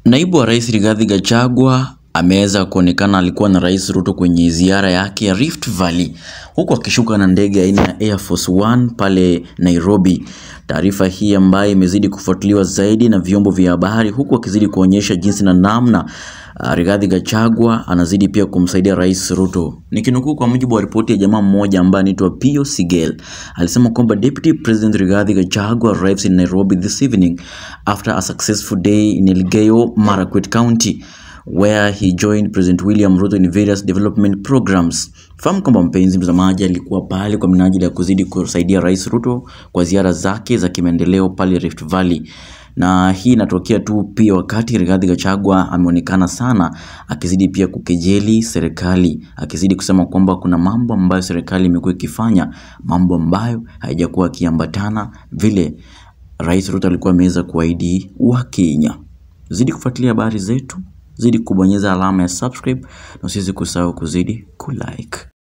Naibu wa Rais Rigathi Gachagua ameweza kuonekana alikuwa na Rais Ruto kwenye ziara yake ya Rift Valley huku akishuka na ndege aina ya Air Force One pale Nairobi. Taarifa hii ambayo imezidi kufuatiliwa zaidi na vyombo vya habari huku akizidi kuonyesha jinsi na namna uh, Rigathi Gachagua anazidi pia kumsaidia Rais Ruto. Nikinukuu kwa mujibu wa ripoti ya jamaa mmoja ambaye anaitwa Pio Sigel, alisema kwamba Deputy President Rigathi Gachagua arrives in Nairobi this evening after a successful day in Elgeyo Marakwet County where he joined President William Ruto in various development programs. Fahamu kwamba mpenzi mtazamaji, alikuwa pale kwa minajili ya kuzidi kusaidia Rais Ruto kwa ziara zake za kimaendeleo pale Rift Valley na hii inatokea tu pia wakati Rigathi Gachagua ameonekana sana akizidi pia kukejeli serikali, akizidi kusema kwamba kuna mambo ambayo serikali imekuwa ikifanya, mambo ambayo haijakuwa akiambatana vile Rais Ruto alikuwa ameweza kuahidi Wakenya. Zidi kufuatilia habari zetu, zidi kubonyeza alama ya subscribe na usiweze kusahau kuzidi kulike.